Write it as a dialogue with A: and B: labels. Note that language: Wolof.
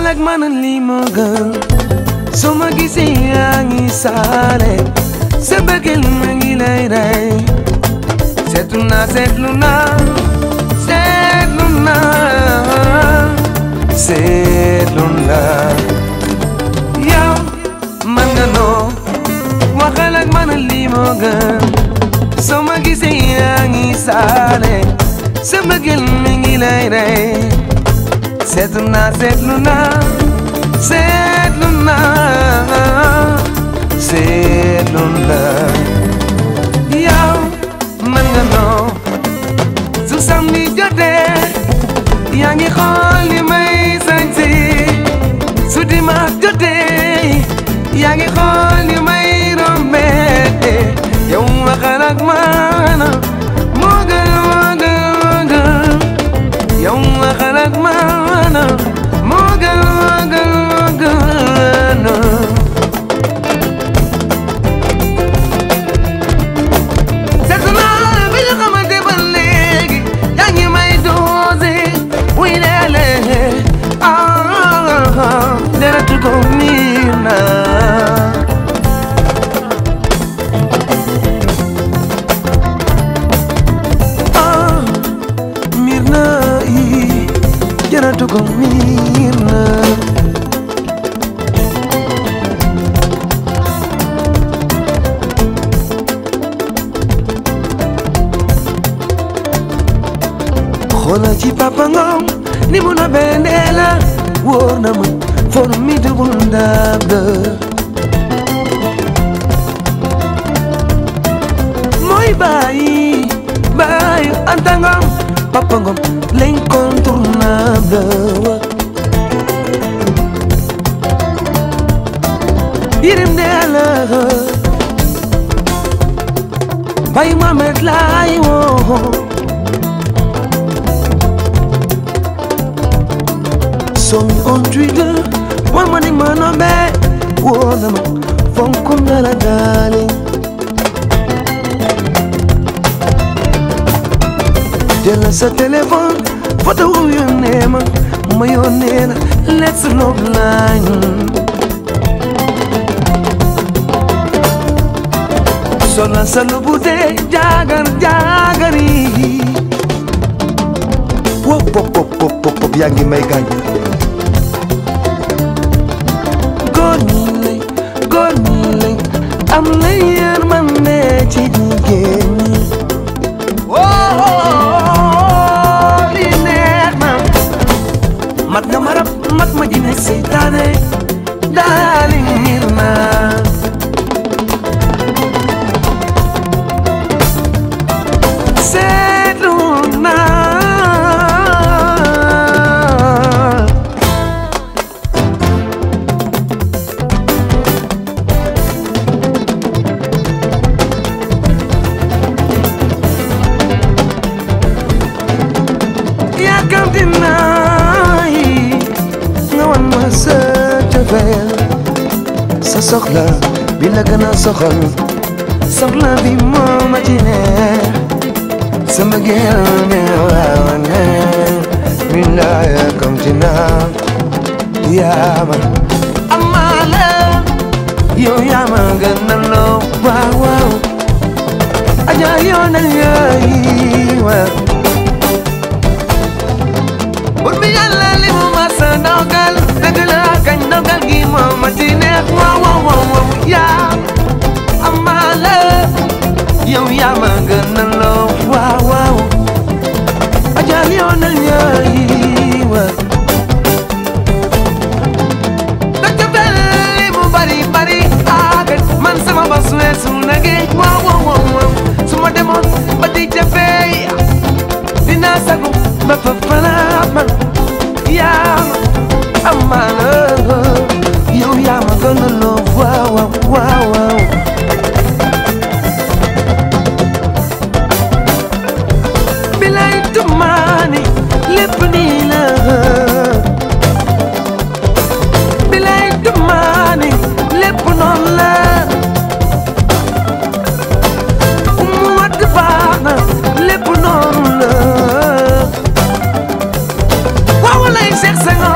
A: waxal ak man lii moo gën su ma gisee yaa ngi saale sa bëggeel ma ngi lay rey seetlu naa seetlu naa seetlu naa seetlu naa yow man nga noo waxal ak man lii moo gën soo ma gisee yaa ngi saale sa bëggeel mi ngi lay rey seetlu naa seetlu naa seetlu naa seetlu naa yow man nga noo su samedi jotee yaa ngi xool li may sañse su dimanche jotee yaa ngi xool li may rombee yow waxal ak man moo gën moo gën moo gën yow waxal ak man moo gën moo gën moo gën seetlu naa bi ñu xamante ba léegi yaa ngi may doose wuy leele ah deretu ko miir naa ah miir naa yi deretu ko miir naa xoolal ci papa Ngom ni mu na bendee la wóor na ma formidable ndab la mooy bàyyi bàyyi Anta Ngom papa Ngom l'incontournable wa yirim dee la bàyyi Mohamed laay woo song on Twitter one money man on back Wona ma fonkum na la darling Jël sa téléphone photo wu yónnee ma ma yónnee la let's love line Sola sa lu bu dee jaagar jaagar yi Wop pop pop pop pop pop yaa ngi may gaañ góor ñi lay góor ñi lay am na yërmande ci jigéen ñi woo li neex na mat nga marab mat ma ji nekk seytaane daali ngir naa seetlu naa yàkkamti naa yi nga wan ma sa cofeel sa soxla bi la gën a soxal soxla bi moo ma ci neex sama gel ne waaw ne min laa yàkkamti naa yaa ma amaale yow yaa ma gën a loo waaw waaw aja yoo na yaay waaw bur bi yàlla li mu ma sa dogal dëgg la kañ dogal gi moo ma ci neex waaw waaw waaw waaw yaa amaale yow yaa ma gën a loo waaw waaw ajal yoo na ñaay wa dëgg bel li mu bari bari aagat man sama bos weesu na géej waaw waaw waaw waaw su ma demoon ba di jafee dinaa sagu ba fa fanaat man yaa ma amaana yow yaa ma gën a loo waaw waaw waaw waaw bilay tumaani lépp nii la bilay tumaani lépp noonu la mu wadd baax na lépp noonu la waaw lay Seex Senghor